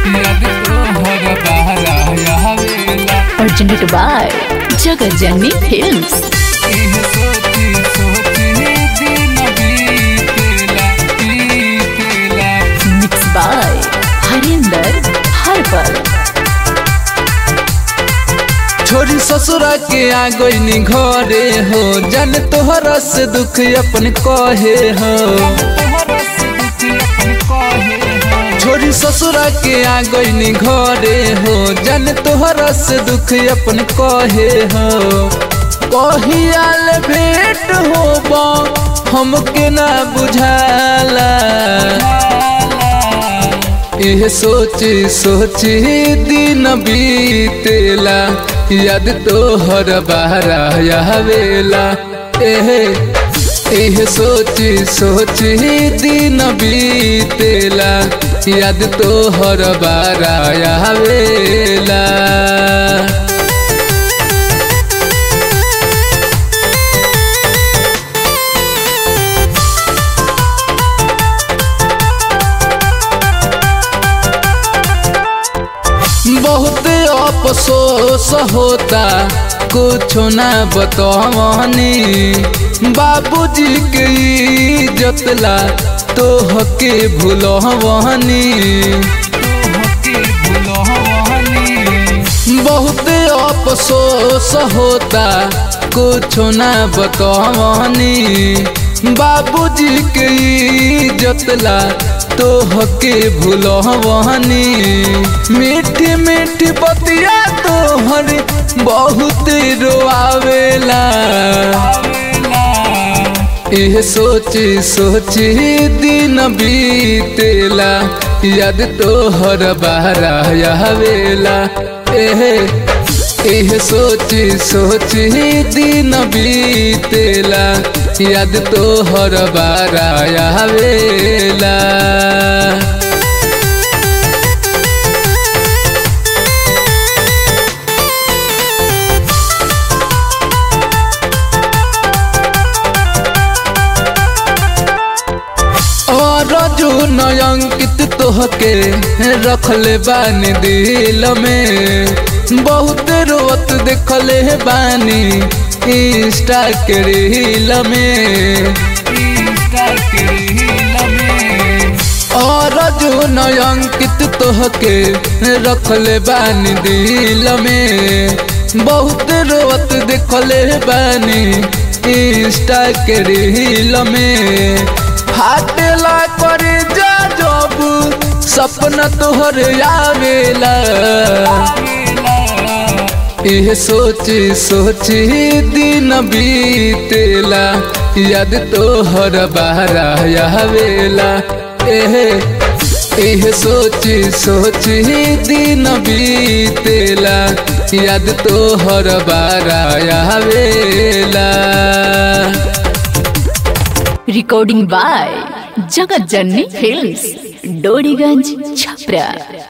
याद तोहर बहरा आवेला presented by Jagat Janni Films. एह सोची सोची दिन बीतेला बीतेला Mixed by Harinder Harpal. छोरी ससुरा के आ गईनी घरे हो जन तोहरा से दुख अपन कहे हो छोरी ससुरा के आ गईनी घरे हो जन तोहरा से दुख अपन कहे हो कहियाल भेंट होबा हमके ना बुझाला यह सोची सोची दिन बीतेला याद तोहर बहरा आवेला एह एह सोची सोची दिन बीतेला याद तोहर बहरा आवेला बहुत अफसोस होता कुछ ना बतवनी बाबूजी के इज्जतला तोहके भूलवनी बहुत अफसोस होता कुछ ना बतवनी बाबूजी के इज्जतला तोहके भूलवनी मीठी मीठी बतिया तोहर बहुत रोआवेला यह सोची सोची दिन बीतेला याद तोहर बहरा आवेला एह एह सोची सोची दिन बीतेला याद तोहर बहरा आवेला और जो नयंकित तोहके रखले बानी दिल में बहुत रोत देखले बानी इंस्टा के रील में इंस्टा के रील में और जो नयंकित तोहके रखले बानी दिल में बहुत रोत देखले बानी इंस्टा के रील में फाटेला कर जा जब सपना तोहर आवेला यह सोची सोची दिन बीतेला याद तोहर बहरा आवेला एह एह सोची सोची दिन बीतेला याद तोहर बहरा आवेला Recording by Jagat Janni Films. Doriganj Chhapra.